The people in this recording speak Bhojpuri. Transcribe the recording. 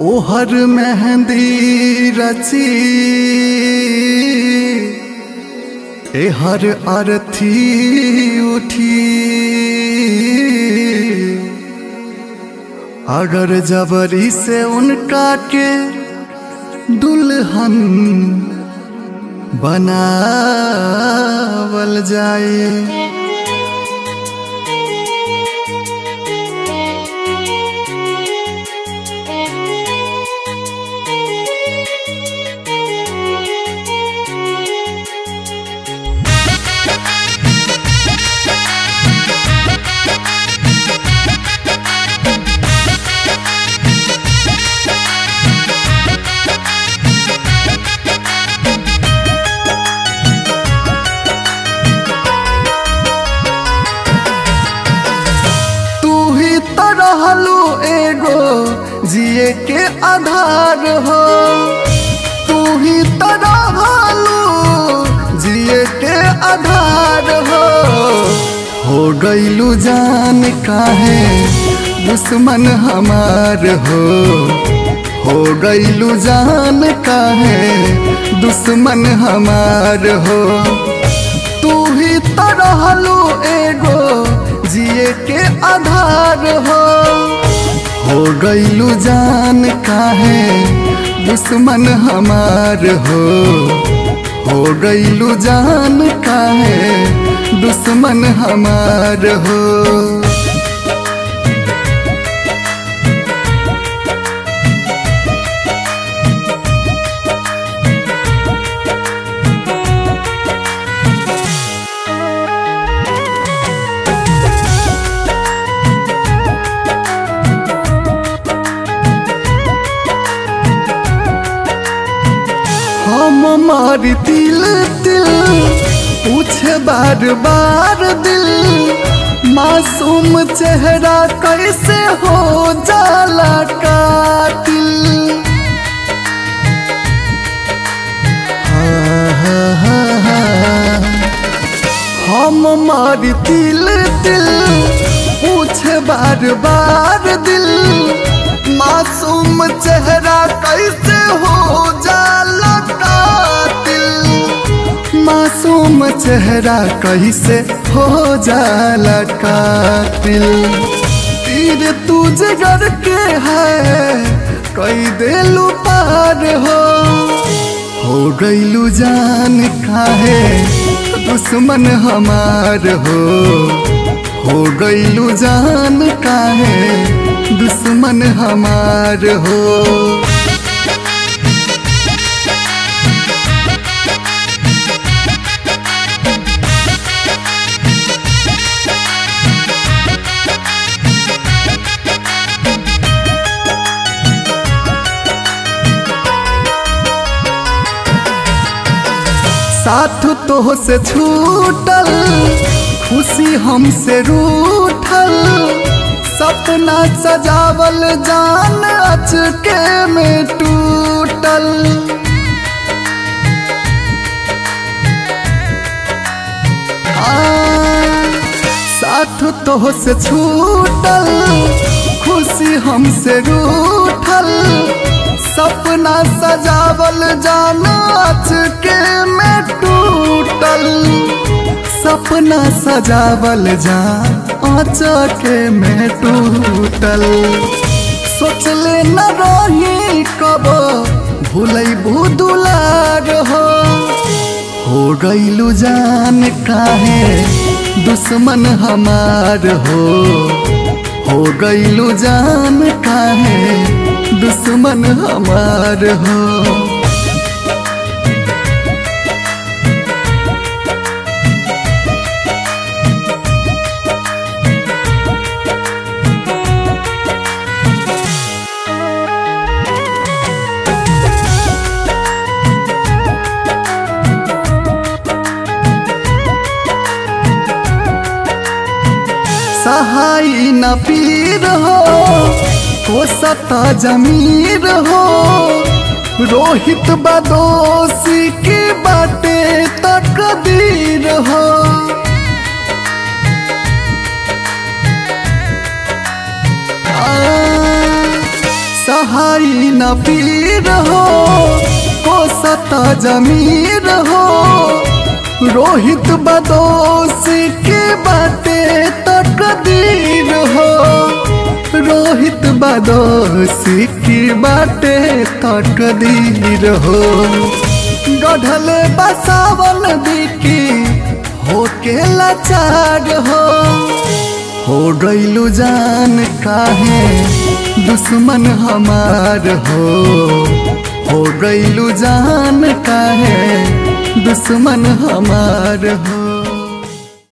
ओहर मेहंदी रची एहर अरथी उठी अगर जबरी से उनका के दुल्हन बनावल जाए तू ही तो रहलू एगो जिए के आधार हो तू ही तो रहलू जिए के आधार हो हो गईलू जान काहे दुश्मन हमार हो हो गईलू जान काहे दुश्मन हमार हो तू ही तो रहलू एगो जिए के आधार हो हो गईलू जान काहे दुश्मन हमार हो हो गईलू जान काहे दुश्मन हमार हो हम मारी दिल दिल पूछे बार बार दिल मासूम चेहरा कैसे हो जाला कातिल हाँ, हाँ, हाँ, हाँ। हम मारी दिल दिल पूछे बार बार दिल मासूम चेहरा कैसे हो जाला कातिल मासूम चेहरा कैसे हो जाला कातिल तीर तू जिगर के है कई देलू पार हो हो गईलू जान काहे दुश्मन हमार हो हो गईलू जान काहे दुश्मन हमार हो साथ तो से छूटल खुशी हमसे रूठल सपना सजावल जान अचके में टूटल आ, साथ तो से छूटल खुशी हमसे रूठल सपना सजावल जाना के में टूटल सपना सजावल जा के में टूटल सोचले न रही कब भूलै भूदुलार हो हो गईलू जान काहे दुश्मन हमार हो हो गईलू जान काहे दुश्मन हमार हो सहाई न पीर हो हो सता जमीर हो रोहित बदोसी की बाटे तकदीर हो सहाई न पीर हो कोसत जमीर हो रोहित बदोस के बाटे तकदीर हो रोहित बदोस की बाटे तकदीर हो गढ़ल बसावन बिकी हो के लाचार हो हो गईलू जान काहे दुश्मन हमार हो हो गईलू जान काहे दुश्मन हमार हो